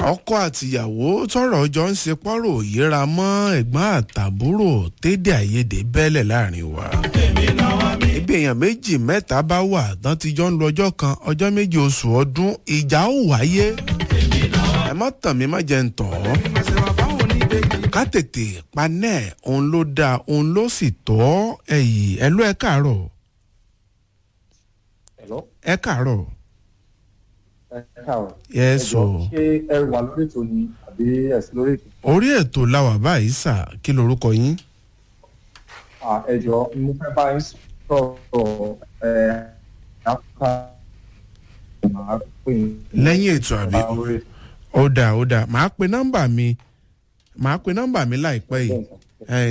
ọkọ àtìyàwó tọrọ jọ ń ṣe pọ́rọ̀ yíra mọ́ ẹ̀gbọ́n àtàbúrò tédè àìyedè bẹ́lẹ̀ láàrin wa. ibi èèyàn méjì mẹ́ta bá wà tán ti jọ ń lo ọjọ́ kan ọjọ́ méjì oṣù ọdún ìjà ó wáyé. ẹ má tàn mí má jẹ́ ń tàn ọ́. ká tètè panẹ́ òun ló dáa òun ló sì tọ́ ẹ̀yìn ẹ ló ẹ káàárọ̀ Hello? ẹ káàárọ̀ ẹ káàárọ̀. Yes, Ẹ jọ̀ọ́, o. ṣé ẹ wà lórí ètò ni àbí ẹ̀sìn lórí ètò? orí ètò làwà báyìí sà kí lorúkọ yín. À, ẹ jọ̀ọ́ mo fẹ́ bá yín sọ̀rọ̀ ẹ̀ áfíríkà máa pè é. lẹ́yìn ètò àbí lórí ètò. ó dáa ó dáa màá pe nọ́mbà mi màá pe nọ́mbà mi láìpẹ́ yìí. Bẹ́ẹ̀ sà. ẹ